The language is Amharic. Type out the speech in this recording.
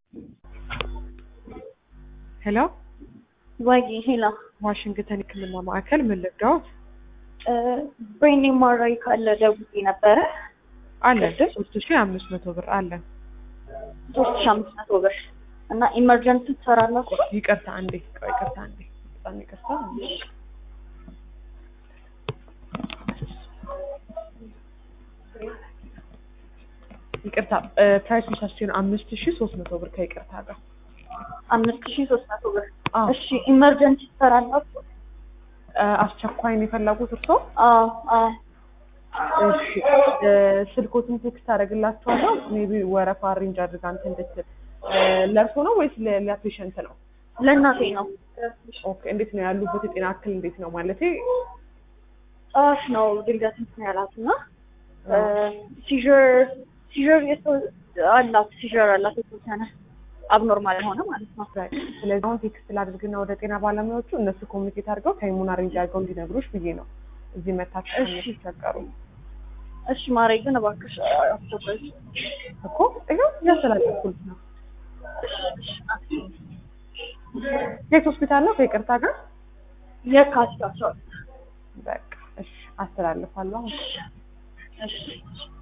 ሄሎ ወይ ሄላ ዋሽንግተን ሕክምና ማዕከል ምን ልርዳዎት? ብሬን ኤምአርአይ ካለ ደውዬ ነበረ። አለ ሶስት ሺ አምስት መቶ ብር አለ። ሶስት ሺ አምስት መቶ ብር እና ኢመርጀንሲ ትሰራላችሁ? ይቅርታ አንዴ ቆይ፣ ይቅርታ አንዴ፣ በጣም ይቅርታ አንዴ። ይቅርታ ፕራይስ ሚሳስቲን አምስት ሺ ሶስት መቶ ብር ከይቅርታ ጋር አምስት ሺ ሶስት መቶ ብር። አዎ። እሺ ኢመርጀንሲ ትሰራላችሁ? አስቸኳይ ነው የፈለጉት እርስዎ? አዎ አዎ። እሺ ስልኮትን ቴክስት አደርግላችኋለሁ። ሜቢ ወረፋ አሬንጅ አድርጋ እንትን እንድትል ለእርሶ ነው ወይስ ለሌላ ፔሸንት ነው? ለእናቴ ነው። ኦኬ እንዴት ነው ያሉበት የጤና እክል እንዴት ነው ማለቴ? ጠዋት ነው ድንገት እንትን ያላት እና ሲዥር ሲዥር አላት ሲዥር አላት የተወሰነ አብኖርማል የሆነ ማለት ነው። ስለዚህ አሁን ቴክስት ላድርግና ወደ ጤና ባለሙያዎቹ እነሱ ኮሚኒኬት አድርገው ታይሙን አሬንጅ አድርገው እንዲነግሩሽ ብዬ ነው እዚህ መታችሁ እሺ። ተቸገሩ እሺ ማሬ ግን እባክሽ አስቸኳይ እኮ ይኸው እያስተላለፍኩልሽ ነው። የት ሆስፒታል ነው? ከይቅርታ ጋር የካቲት አስራ ሁለት በቃ እሺ፣ አስተላልፋለሁ። እሺ